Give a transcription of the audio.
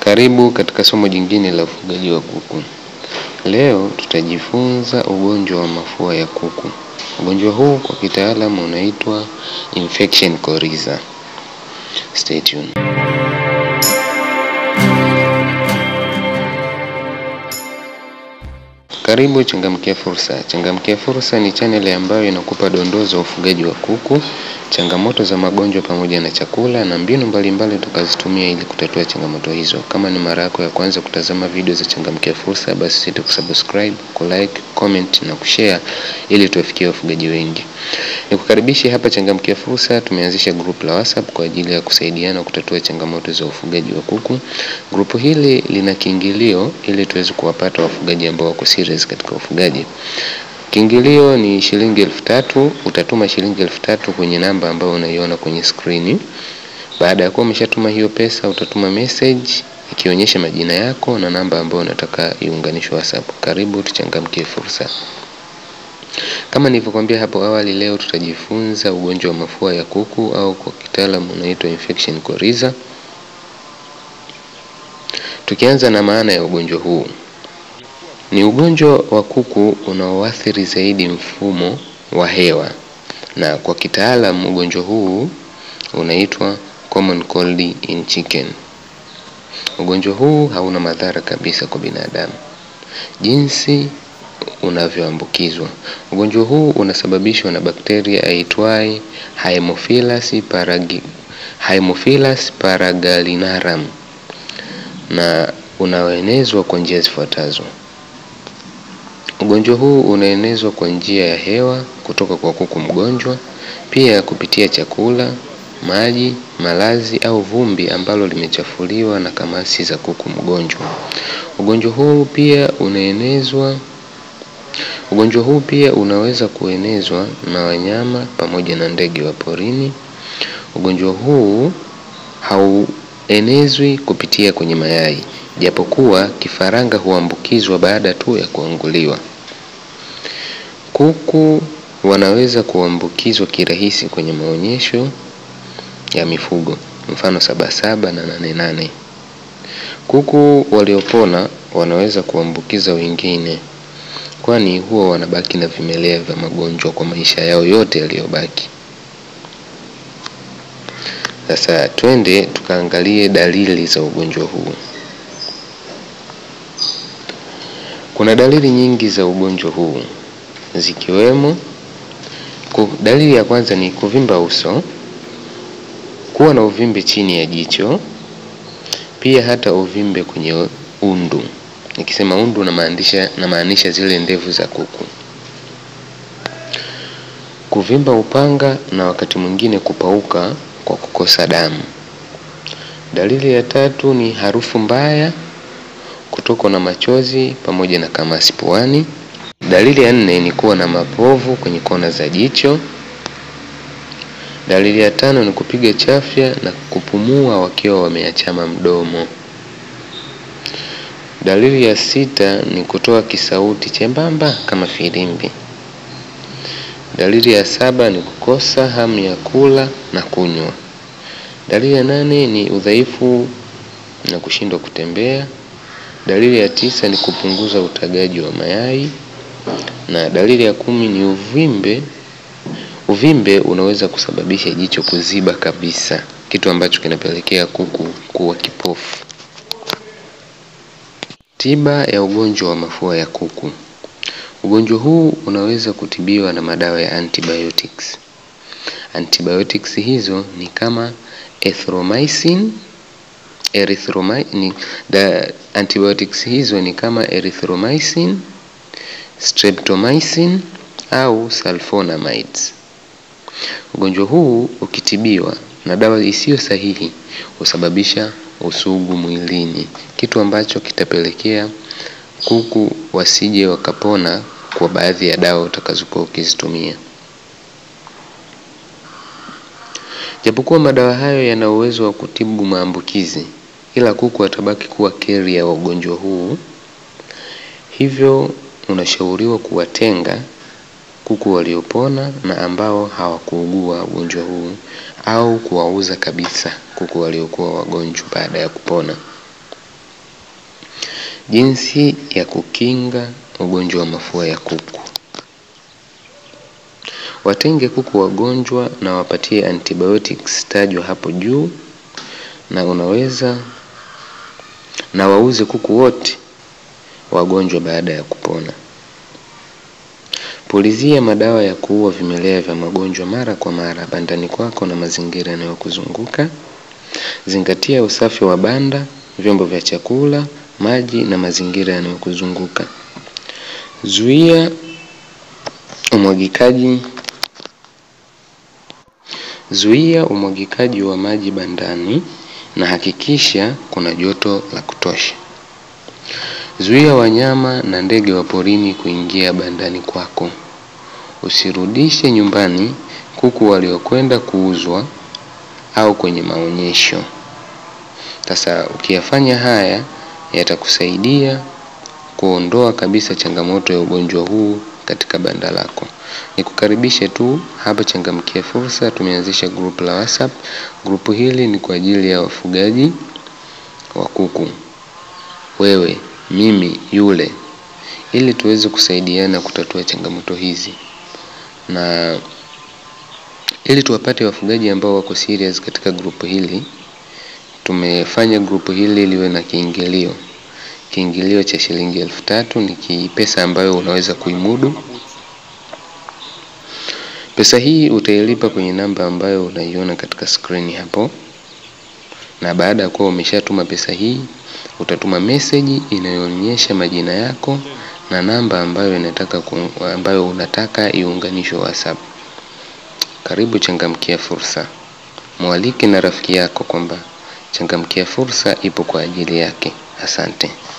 Karibu katika somo jingine la ufugaji wa kuku. Leo tutajifunza ugonjwa wa mafua ya kuku. Ugonjwa huu kwa kitaalamu unaitwa infection coryza. Stay tuned. Karibu Changamkia Fursa. Changamkia Fursa ni chaneli ambayo inakupa dondoo za ufugaji wa kuku, changamoto za magonjwa pamoja na chakula na mbinu mbalimbali utakazotumia ili kutatua changamoto hizo. Kama ni mara yako ya kwanza kutazama video za Changamkia Fursa, basi sita kusubscribe, kulike, comment na kushare ili tuwafikie wafugaji wengi. Nikukaribishe hapa Changamkia Fursa. Tumeanzisha group la WhatsApp kwa ajili ya kusaidiana kutatua changamoto za ufugaji wa kuku. Grupu hili lina kiingilio ili tuweze kuwapata wafugaji ambao wako serious katika ufugaji. Kiingilio ni shilingi elfu tatu. Utatuma shilingi elfu tatu kwenye namba ambayo unaiona kwenye skrini. Baada ya kuwa umeshatuma hiyo pesa, utatuma message ikionyesha majina yako na namba ambayo unataka iunganishwe WhatsApp. Karibu tuchangamkie fursa. Kama nilivyokuambia hapo awali, leo tutajifunza ugonjwa wa mafua ya kuku au kwa kitaalamu unaitwa infection coryza. Tukianza na maana ya ugonjwa huu. Ni ugonjwa wa kuku unaoathiri zaidi mfumo wa hewa, na kwa kitaalamu ugonjwa huu unaitwa common cold in chicken. Ugonjwa huu hauna madhara kabisa kwa binadamu. Jinsi unavyoambukizwa. Ugonjwa huu unasababishwa na bakteria aitwaye Haemophilus paragi, Haemophilus paragalinarum na unaoenezwa kwa njia zifuatazo. Ugonjwa huu unaenezwa kwa njia ya hewa kutoka kwa kuku mgonjwa, pia kupitia chakula, maji, malazi au vumbi ambalo limechafuliwa na kamasi za kuku mgonjwa. Ugonjwa huu pia unaenezwa Ugonjwa huu pia unaweza kuenezwa na wanyama pamoja na ndege wa porini. Ugonjwa huu hauenezwi kupitia kwenye mayai, japokuwa kifaranga huambukizwa baada tu ya kuanguliwa. Kuku wanaweza kuambukizwa kirahisi kwenye maonyesho ya mifugo, mfano Sabasaba na Nane Nane. Kuku waliopona wanaweza kuambukiza wengine kwani huwa wanabaki na vimelea vya magonjwa kwa maisha yao yote yaliyobaki. Sasa twende tukaangalie dalili za ugonjwa huu. Kuna dalili nyingi za ugonjwa huu zikiwemo, dalili ya kwanza ni kuvimba uso, kuwa na uvimbe chini ya jicho, pia hata uvimbe kwenye undu. Nikisema undu namaanisha namaanisha zile ndevu za kuku. Kuvimba upanga na wakati mwingine kupauka kwa kukosa damu. Dalili ya tatu ni harufu mbaya, kutokwa na machozi pamoja na kamasi puani. Dalili ya nne ni kuwa na mapovu kwenye kona za jicho. Dalili ya tano ni kupiga chafya na kupumua wakiwa wameachama mdomo. Dalili ya sita ni kutoa kisauti chembamba kama filimbi. Dalili ya saba ni kukosa hamu ya kula na kunywa. Dalili ya nane ni udhaifu na kushindwa kutembea. Dalili ya tisa ni kupunguza utagaji wa mayai, na dalili ya kumi ni uvimbe. Uvimbe unaweza kusababisha jicho kuziba kabisa, kitu ambacho kinapelekea kuku kuwa kipofu. Tiba ya ugonjwa wa mafua ya kuku. Ugonjwa huu unaweza kutibiwa na madawa ya antibiotics. Antibiotics hizo ni kama erythromycin, erythromycin, da, antibiotics hizo ni kama erythromycin, streptomycin au sulfonamides. Ugonjwa huu ukitibiwa na dawa isiyo sahihi husababisha usugu mwilini, kitu ambacho kitapelekea kuku wasije wakapona kwa baadhi ya dawa utakazokuwa ukizitumia. Japokuwa madawa hayo yana uwezo wa kutibu maambukizi, ila kuku watabaki kuwa carrier wa ugonjwa huu, hivyo unashauriwa kuwatenga kuku waliopona na ambao hawakuugua ugonjwa huu au au kuwauza kabisa kuku waliokuwa wagonjwa baada ya kupona. Jinsi ya kukinga ugonjwa wa mafua ya kuku. Watenge kuku wagonjwa na wapatie antibiotics tajwa hapo juu, na unaweza na wauze kuku wote wagonjwa baada ya kupona. Pulizia madawa ya kuua vimelea vya magonjwa mara kwa mara bandani kwako na mazingira yanayokuzunguka. Zingatia usafi wa banda, vyombo vya chakula, maji na mazingira yanayokuzunguka. Zuia umwagikaji zuia umwagikaji wa maji bandani na hakikisha kuna joto la kutosha. Zuia wanyama na ndege wa porini kuingia bandani kwako. Usirudishe nyumbani kuku waliokwenda kuuzwa au kwenye maonyesho. Sasa ukiyafanya haya yatakusaidia kuondoa kabisa changamoto ya ugonjwa huu katika banda lako. Nikukaribishe tu hapa Changamkia Fursa, tumeanzisha grupu la WhatsApp. Grupu hili ni kwa ajili ya wafugaji wa kuku, wewe, mimi, yule, ili tuweze kusaidiana kutatua changamoto hizi na ili tuwapate wafugaji ambao wako serious katika grupu hili. Tumefanya grupu hili liwe na kiingilio. Kiingilio cha shilingi elfu tatu ni pesa ambayo unaweza kuimudu. Pesa hii utailipa kwenye namba ambayo unaiona katika skrini hapo, na baada ya kuwa umeshatuma pesa hii, utatuma meseji inayoonyesha majina yako na namba ambayo inataka ku, ambayo unataka iunganishwe WhatsApp. Karibu Changamkia Fursa. Mwalike na rafiki yako kwamba Changamkia Fursa ipo kwa ajili yake. Asante.